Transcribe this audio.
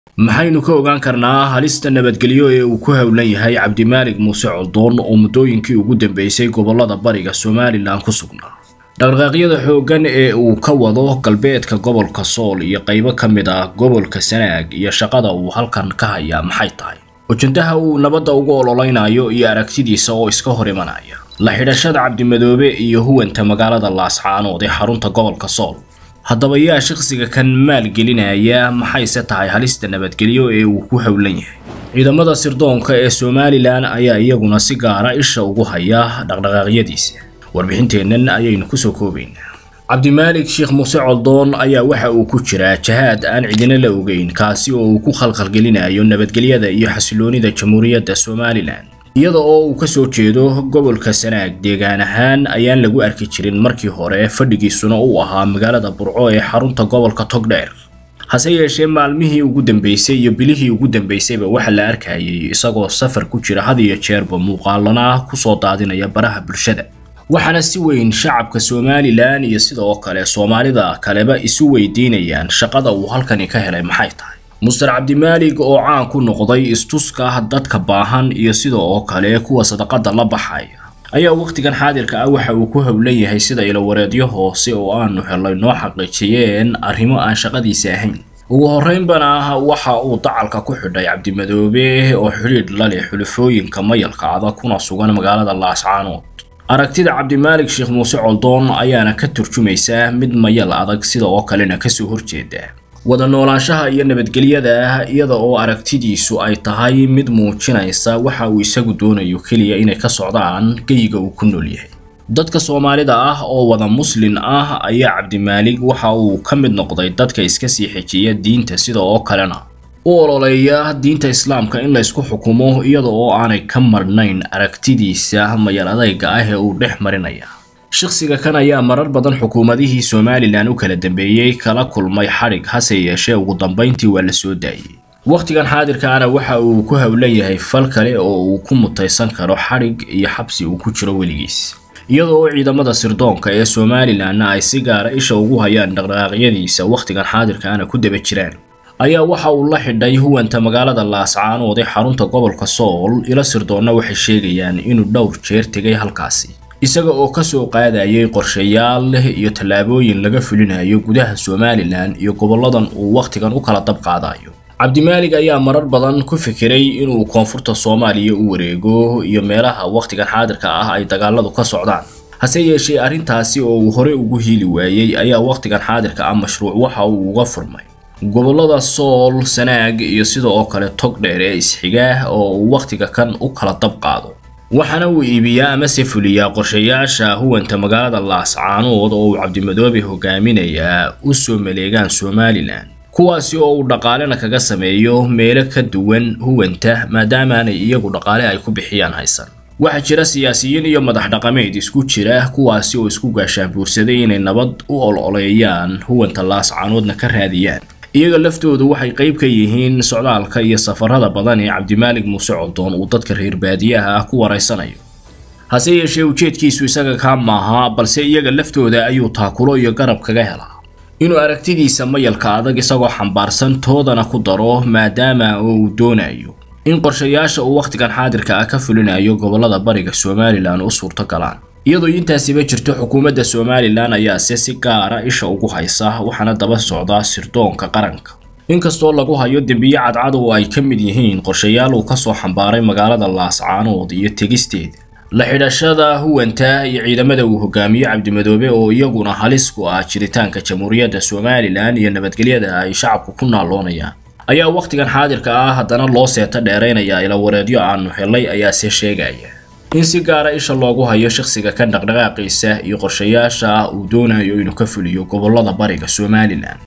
maxaynu ka ogaan karnaa halista nabadgelyo ee uu ku howlan yahay cabdimaalig muuse coldoon oo muddooyinkii ugu dambeysay gobollada bariga somalilan ku sugnaa dhaqdhaqaaqyada xooggan ee uu ka wado galbeedka gobolka sool iyo qaybo ka mid ah gobolka sanaag iyo shaqada uu halkan ka hayaa maxay tahay ujandaha uu nabadda ugu ololeynayo iyo aragtidiisa oo iska hor imanaya la xidhashada cabdimadoobe iyo huwanta magaalada laascaanood ee xarunta gobolka sool haddaba yaa shakhsiga kan maalgelinaya maxayse tahay halista nabadgelyo ee uu ku howlan yahay ciidamada sirdoonka ee somalilan ayaa iyaguna si gaara isha ugu haya dhaqdhaqaaqyadiisa warbixinteennan ayaynu kusoo koobaynaa cabdimaalig sheekh muuse coldoon ayaa waxa uu ku jiraa jahaad aan cidina la ogeyn kaasi oo uu ku khalkhalgelinayo nabadgelyada iyo xasiloonida jamhuuriyadda somalilan iyada oo uu ka soo jeedo gobolka sanaag deegaan ahaan ayaan lagu arki jirin markii hore fadhigiisuna uu ahaa magaalada burco ee xarunta gobolka togdheer hase yeeshee maalmihii ugu dambeysay iyo bilihii ugu dambeysayba waxaa la arkayay isagoo safar ku jira had iyo jeerba muuqaalana kusoo daadinaya baraha bulshada waxaana si weyn shacabka somalilan iyo sidoo kale soomaalida kaleba isu weydiinayaan shaqada uu halkani ka helay maxay tahay muster cabdimaalig oo caan ku noqday istuska dadka baahan iyo sidoo kale kuwa sadaqada la baxaya ayaa wakhtigan xaadirka ah waxa uu ku howlan yahay sida ilawareedyo hoose oo aanu helay noo xaqiijiyeen arrimo aan shaqadiisa ahayn ugu horreynbana waxa uu dacalka ku xidhay cabdimadoobe oo xidhiidh la leh xulafooyinka mayalka adag kuna sugan magaalada laascaanood aragtida cabdimaalig sheekh muuse coldoon ayaana ka turjumaysa mid mayal adag sida oo kalena kasoo horjeeda wada noolaanshaha iyo nabadgelyada iyada oo aragtidiisu ay tahay mid muujinaysa waxa uu isagu doonayo keliya inay ka socdaan geyiga uu ku nool yahay dadka soomaalida ah oo wada muslin ah ayaa cabdimaalig waxa uu ka mid noqday dadka iska sii xejiya diinta sida oo kalena u ololeeya diinta islaamka in laysku xukumo iyada oo aanay ka marnayn aragtidiisa mayal adayga ah ee uu dhex marinaya shakhsiga kan ayaa marar badan xukuumadihii somalilan u kala dambeeyey kala kulmay xadhig hase yeeshee ugu dambayntii waa la soo daayey wakhtigan xaadirkaana waxa uu ku howlan yahay fal kale oo uu ku mutaysan karo xadhig iyo xabsi uu ku jiro weligiis iyada oo ciidamada sirdoonka ee somalilanna ay si gaara isha ugu hayaan dhaqdhaqaaqyadiisa wakhtigan xaadirkaana ku daba jiraan ayaa waxa uu la xidhay huwanta magaalada laascaanood ee xarunta gobolka sool ilo sirdoonna waxay sheegayaan inuu dhowr jeer tegay halkaasi isaga oo ka soo qaadayay qorshayaal leh iyo tallaabooyin laga fulinayo gudaha somalilan iyo gobolladan uu wakhtigan u kala dab qaadayo cabdimaalig ayaa marar badan ku fikiray inuu koonfurta soomaaliya u wareego iyo meelaha wakhtigan xaadirka ah ay dagaaladu ka socdaan hase yeeshee arrintaasi oo uu hore ugu hiili waayey ayaa wakhtigan xaadirka ah mashruuc waxa uu uga furmay gobollada sool sanaag iyo sida oo kale togdheer ee isxiga oo uu wakhtiga kan u kala dab qaado waxaana uu iibiyaa amase fuliyaa qorshayaasha huwanta magaalada laascaanood oo uu cabdimadoobe hogaaminayaa u soo maleegaan somalilan kuwaasi oo uu dhaqaalena kaga sameeyo meelo ka duwan huwanta maadaamaanay iyagu dhaqaale ay ku bixiyaan haysan waxaa jira siyaasiyiin iyo madax dhaqameed isku jira kuwaasi oo isku gaashaanbuursaday inay nabad u ololeeyaan huwanta laascaanoodna ka raadiyaan iyaga laftoodu waxay qayb ka yihiin socdaalka iyo safarada badan ee cabdimaalig muuse coldoon uu dadka reer baadiyaha ah ku waraysanayo hase yeeshee ujeedkiisu isaga kaa maaha balse iyaga laftooda ayuu taakulo iyo garab kaga helaa inuu aragtidiisa mayalka adag isagoo xambaarsan toodana ku daro maadaama oo uu doonayo in qorshayaasha uu wakhtigan xaadirka ah ka fulinayo gobollada bariga somalilan u suurto galaan iyadoo intaasiba jirto xukuumadda somalilan ayaase si gaara isha ugu haysa waxaana daba socdaa sirdoonka qaranka inkastoo lagu hayo dembiye cadcad oo ay ka mid yihiin qorshayaal uu kasoo xambaaray magaalada laascaanood iyo tegisteeda la xidhashada huwanta iyo ciidamada uu hogaamiyo cabdimadoobe oo iyaguna halis ku ah jiritaanka jamhuuriyadda somalilan iyo nabadgelyada ay shacabku ku naaloonayaan ayaa wakhtigan xaadirka ah haddana loo seeta dheeraynaya ilawareedyo aanu helay ayaase sheegaya in si gaara isha loogu hayo shakhsiga kan dhaqdhaqaaqiisa iyo qorshayaasha uu doonayo inuu ka fuliyo gobollada bariga somalilan